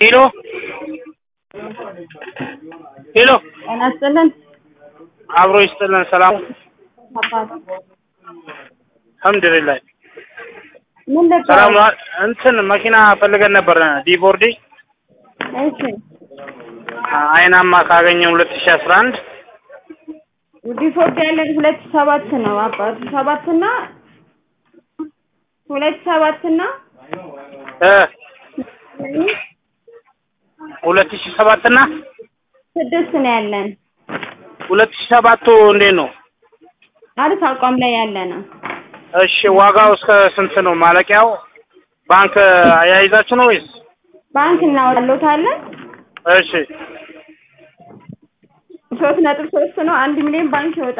ሄሎ ሄሎ ጤና ይስጥልን። አብሮ ይስጥልን። ሰላም አባት አልሐምዱሊላህ ምን ነበር? ሰላም ነው። እንትን መኪና ፈልገን ነበር ዲቦርዲ እሺ አይናማ ካገኘ ሁለት ሺህ አስራ አንድ ዲፎርድ ያለን ሁለት ሰባት ነው አባት ሰባት እና ሁለት ሰባት እና እ ሁለት ሺህ ሰባት እና ስድስት ነው ያለን። ሁለት ሺህ ሰባቱ እንዴት ነው? አሪፍ አቋም ላይ ያለ ነው። እሺ ዋጋው እስከ ስንት ነው? ማለቂያው ባንክ አያይዛችሁ ነው ወይስ? ባንክ እናወጣሎታለን። እሺ ሶስት ነጥብ ሶስት ነው። አንድ ሚሊዮን ባንክ ይወጣል።